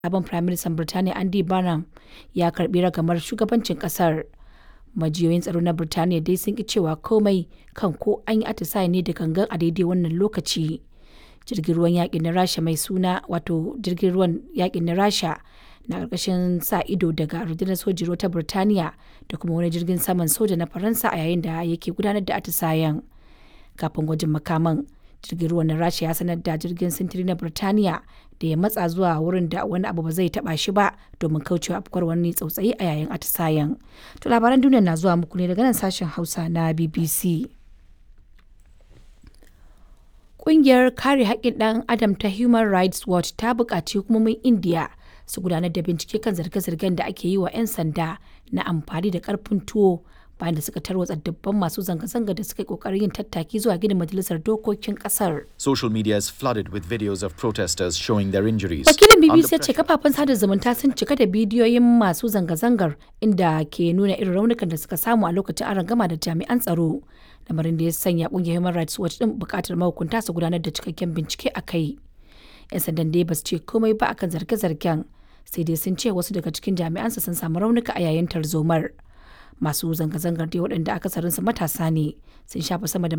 sabon Firaministan Birtaniya Andy Burnham ya karbi ragamar shugabancin kasar. Majiyoyin tsaro na Birtaniya dai sun ki cewa komai kan ko an yi atisaye ne da gangan a daidai wannan lokaci. Jirgin ruwan yakin na Rasha mai suna wato jirgin ruwan yakin na Rasha na ƙarƙashin sa ido daga rundunar sojin ruwa ta Birtaniya da kuma wani jirgin saman soja na Faransa a yayin da yake gudanar da atisayen. Kafin gwajin makaman, jirgin ruwan na Rasha ya sanar da jirgin sintiri na Birtaniya da ya matsa zuwa wurin da wani abu ba zai taba shi ba domin kaucewa afkuwar wani tsautsayi a yayin atisayen. To labaran duniya na zuwa muku ne daga nan sashen Hausa na BBC. Ƙungiyar kare haƙƙin ɗan Adam ta Human Rights Watch ta buƙaci hukumomin Indiya su gudanar da bincike kan zarge-zargen da ake yi wa 'yan sanda na amfani da ƙarfin tuwo bayan da suka tarwatsa dubban masu zanga-zanga da suka yi ƙoƙarin yin tattaki zuwa gidan majalisar dokokin ƙasar. Social media is flooded with videos of protesters showing their injuries. Wakilin Under BBC ya ce kafafen sada zumunta sun cika da bidiyoyin masu zanga-zangar inda ke nuna irin raunukan da suka samu a lokacin aron gama da jami'an tsaro. Lamarin da ya sanya kungiyar Human Rights Watch din bukatar mahukunta su gudanar da cikakken bincike a kai. 'Yan sandan dai ba su ce komai ba akan zarge-zargen sai dai sun ce wasu daga cikin jami'ansa sun samu raunuka a yayin tarzomar. Masu zanga-zangar dai waɗanda akasarinsu matasa ne sun shafa sama da